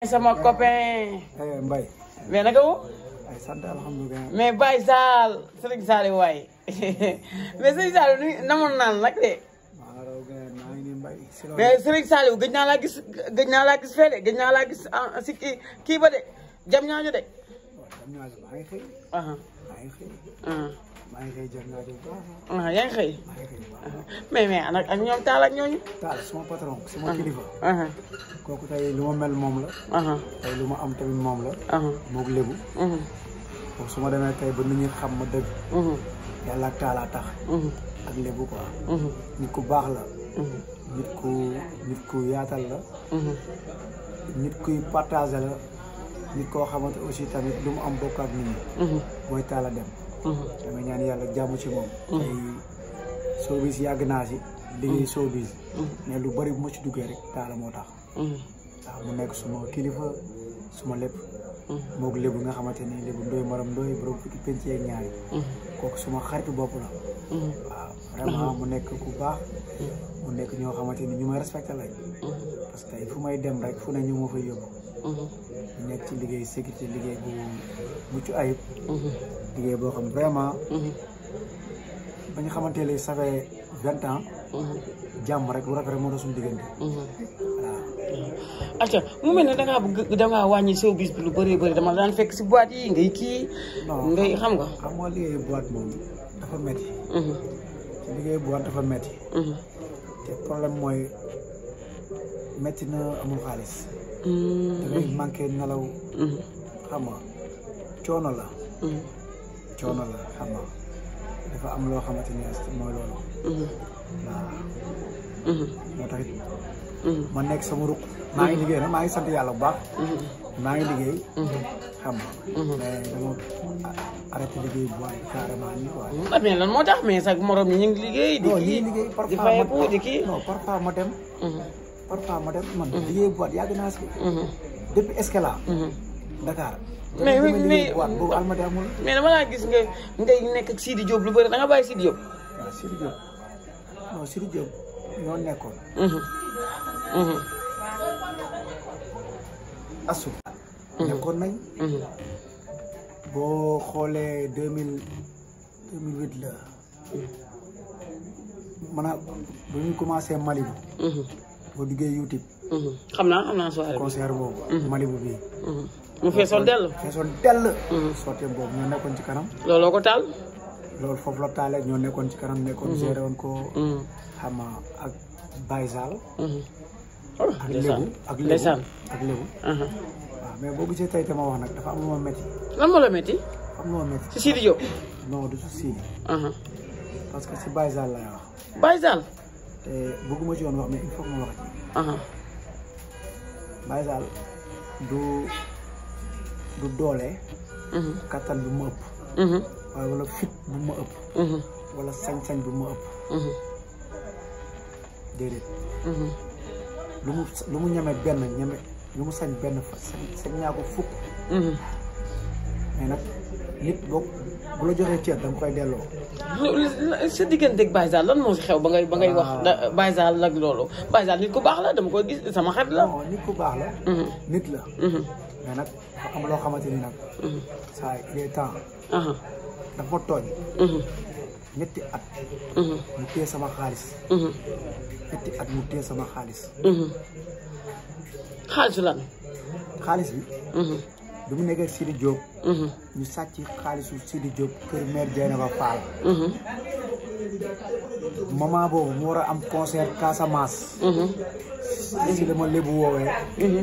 sama copain eh Mbaye mais naka wu ay sant alhamdulilah mais Baye Sall Serigne Sall waay mais Serigne Sall ni namoon naan nag de maa raw gën maa ngi nii Mbaye si loolu mais Serigne Sall gëj naa laa gis gëj naa laa gis fee de gëj naa laa gis ah, si kii kii ba de jam ñaañu de waaw dem naa maa ngi xëy aha maa ngi xëy ah maa ngi xëy jot naa bu baax ah yaa ngi xëy maa ngi xëy bu baax mais mais ak ak ñoom taal ak ñooñu taal suma patron suma kilifa aha kooku tey lu ma mel moom la aha tey lu ma am tamit moom la aha moog lébu mhm foofu su ma demee tey ba nit ñi xam ma dëgg mhm yàlla ak taalaa tax mhm ak lébu quoi mhm nit ku baax la mhm nit ku nit ku yaatal la mhm nit kuy partagé la nit koo xamante aussi tamit lu mu am bokk ak nit ñi mhm mooy taala dem mhm dama ñaan yàlla jàmm ci moom tey showbiz yàgg naa si liggéey showbiz mais lu bari bu ma ci duggee rek taala moo tax mhm waaw mu nekk suma kilifa suma lépp mhm moog lébu nga xamante ni lébu ndoy maram ndoy borom fukki penc yeeg ñaari mhm kooku suma xaritu bopp la mhm waaw vraiment mu nekk ku baax mu nekk ñoo xamante ni ñu may respecté lañ mhm parce que tey fu may dem rek fu ne ñu ma fay yóbbu mhm ñu nekk ci liggéey sécurité liggéey bu mucc ayib mhm liggéey boo xam vraiment mhm ba ñu xamante ne ça fait vingt ans mhm jàmm rek lu rafet rek moo doon suñu diggante mhm voilà acca mu mel ne dangaa bëgg dangaa wàññi showbiz bi lu bëree bëri dama daan fekk si boîte yi ngay kii Non. ngay xam nga xam nga liggéey boîte moom dafa metti mhm ci liggéey boîte dafa metti mhm te problème mooy metti na amul xaalis da mhm ngay manqué nelaw mhm xam nga coono la mhm coono la xam nga dafa am loo xamante ni mooy loolu mhm waaw mhm moo tax it mhm ma nekk sama ruq maa ngi liggéey nag maa ngi sant yàlla bu baax mhm maa ngi liggéey mhm xam nga mais dama arrêté liggéey bu baax carrément nii quoi ah mais lan moo tax mais sax morom ñi ñu ngi liggéey di non kii lii liggéey di parfois fayeku ma di kii non parfois ma dem mhm parfois ma dem man liggéey boîte yàgg naa si mhm depuis Escala mhm Dakar Mais dama mais- liggéey mais- boîte boobu almadi amul mais dama laa gis nga ngay nekk ak Sidi Diop lu bëri da nga bàyyi Sidi Diop waaw Sidi Diop non Sidi Diop ñoo nekkoon mhm mhm asu nekkoon nañ mhm boo xoolee deux mille deux mille huit la maanaam ba ñu commencé Malibu mhm boo duggee YouTube mhm xam naa xam naa soirée bi concert boobu Malibu bi mhm mu feesoon dell feesoon dell Mhm. sottee boobu ñoo nekkoon ci kanam looloo ko taal loolu foofu la taale ñoo nekkoon ci kanam nekkoon géré woon ko mhm xama ak Baye Sall mhm ak Lébu ak Lébu ndeysaan ak Lébu aha waaw mais boo gisee tey dama wax nag dafa am lu ma métti lan moo la métti dafa am lu ma métti si Sidi Diop non du su Sidi aha parce que si Baye Sall lay wax Baye Sall te bëgguma ci woon wax mais il faut que ma wax ci aha Baye Sall du du doole mhm kattan bu ma ëpp mhm waaye wala fit bu ma ëpp mhm wala sañ-sañ bu ma ëpp mhm déedéet mhm lu mu lu mu ñeme benn ñeme lu mu sañ benn fa sañ sañ ñaa ko fukk mhm mais nag nit boo bu la joxee cër da nga koy delloo sa digganteeg Baye Sall lan moo si xew ba ngay ba ngay wax da Baye Sall ak loolu Baye Sall nit ku baax la dama koy gis sama xarit la non nit ku baax la mhm nit la mhm mais nag dafa am loo xamante ni nag mhm saa il est temps aha dafa tooñ mhm ñetti at mhm mu téye sama xaalis mhm ñetti at mu téye sama xaalis mhm xaalisu lan xaalis bi mhm bi mu nekkee Sidi Diop mhm ñu sàcc xaalisu Sidi Diop kër maire Dieynaba Fall mhm moment boobu mu war a am concert Casamance mhm si dama lébu woowee mhm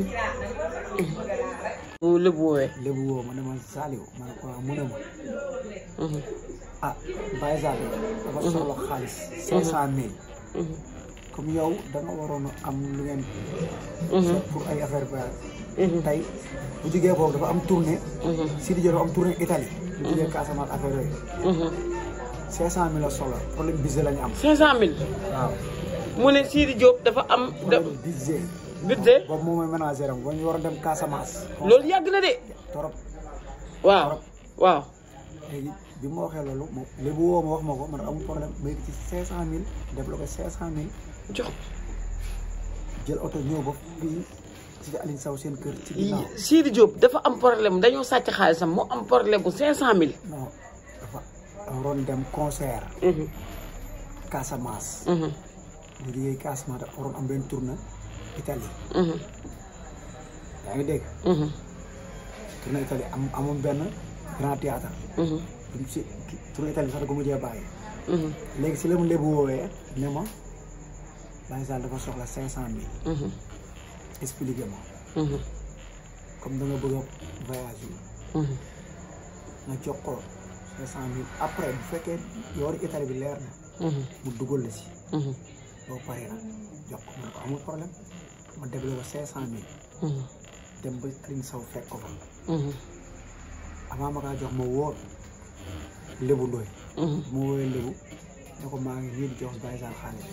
bu lébu woowee lébu woo ma ne ma Saliou ma ne ko waaw mu ne ma mhm ah Baye Sall dafa soxla xaalis cinq cent mille mhm comme yow da nga waroon a am lu ngeen mhm pour ay affaire ba mhm tey bu jugee foofu dafa am tournée mhm Sidi Diop dafa am tournée Italie bu jugee Casamance affaire yooyu mhm cinq cent mille la soxla problème budget la ñu am cinq cent mille waaw mu ne Sidi Diop dafa am da problème budget budget boobu moom mooy ménagère am ba ñu war a dem Casamance loolu yàgg na de torop waaw waaw léegi bi ma waxee loolu moom léegi woo ma wax ma ko man amul problème ma yëg ci cinq cent mille débloqué cinq cent mille jox jël oto ñëw ba fii ci Aline Sow seen kër ci ginnaaw Sidi Diop dafa am problème dañoo sàcc xaalisam mu am problème bu cinq cent mille non dafa waroon dem concert Casamance mu liggéey Casamance dafa waroon am benn tournée Italie yaa ngi dégg tournée Italie am amoon benn grand théâtre duñ si tournée Italie sax da ko mujjee bàyyi léegi si la mu lébu woowee ne ma Baye Sall dafa soxla cinq cent mille expliqué ma comme da nga bëgg a voyage yi nga jox ko cinq cent mille après bu fekkee yoonu Italie bi leer na mu dugal la si boo paree nag jox ko man ko amul problème ma dégle ko cinq cent mille dem ba Aline Sow fekk ko fa avant ma kaa jox ma wóor lébu ndooy ma woowee lébu ne ko maa ngi nii di jox Baye Sall xaalis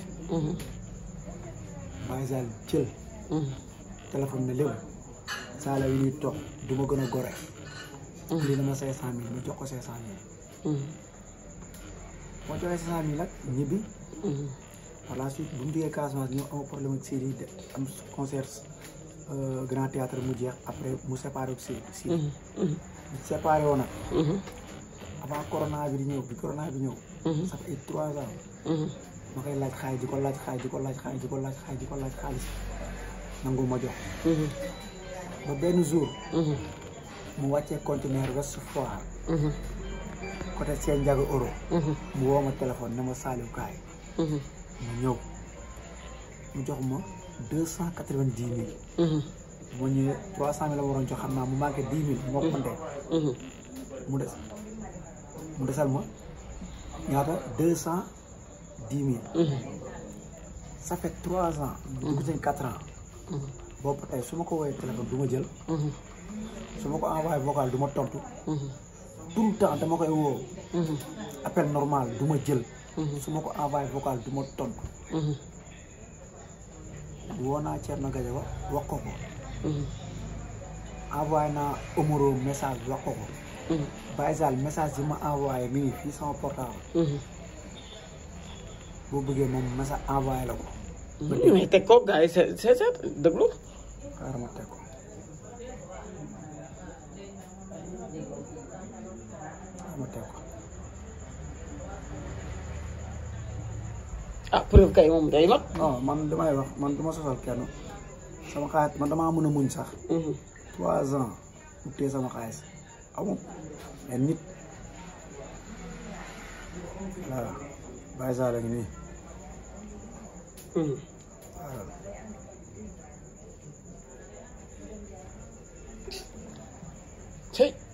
Baye Sall jël téléphone ne lébu saala yi ñuy toog du ma gën a gore lii dama cinq cent mille ma jox ko cinq cent mille moo joxee cinq cent mille nag ñibbi par la suite bu mu duggee Casamance ñoo am problème ak Sidi de am concert grand théâtre mu jeex après mu séparé ak Sidi Sidi mu séparé woon nag avant corona bi di ñëw bi corona bi ñëw ça fait ay trois ans ma koy laaj xaalis di ko laaj xaalis di ko laaj xaalis di ko laaj xaalis di ko laaj xaalis nangu ma jox ba benn jour mu wàccee conteneur West Foire côté seen njaga euro mu woo ma téléphone ne ma saaliw kaay ma ñëw mu jox ma deux cent quatre-vingt-dix mille ma ñëwee trois cent mille la waroon jox xam naa mu manqué dix mille moo ko compté mu des mu desal ma ñaata deux cent dix mille ça fait trois ans dugg seen quatre ans boobu tey su ma ko woowee téléphone du ma jël su ma ko envoyé vocal du ma tontu tout le temps dama koy woo appel normal du ma jël su ma ko envoyé vocal du ma tontu woo naa Thierno Gadio wax ko ko envoyé naa Omoro message wax ko ko Baye Sall message bi ma envoyé mi ngi fii sama portable boo bëggee moom message envoyé la ko mais teg ko gars yi c'est c'est ça déglu xaaral ma teg ko xaaral ma teg ko ah preuve kay moom day mat non man damay wax man du ma sosal kenn sama xaalis man damaa mën a muñ sax trois ans mu téye sama xaalis amul mais nit voilà Baye Sall a ngi nii waaw cey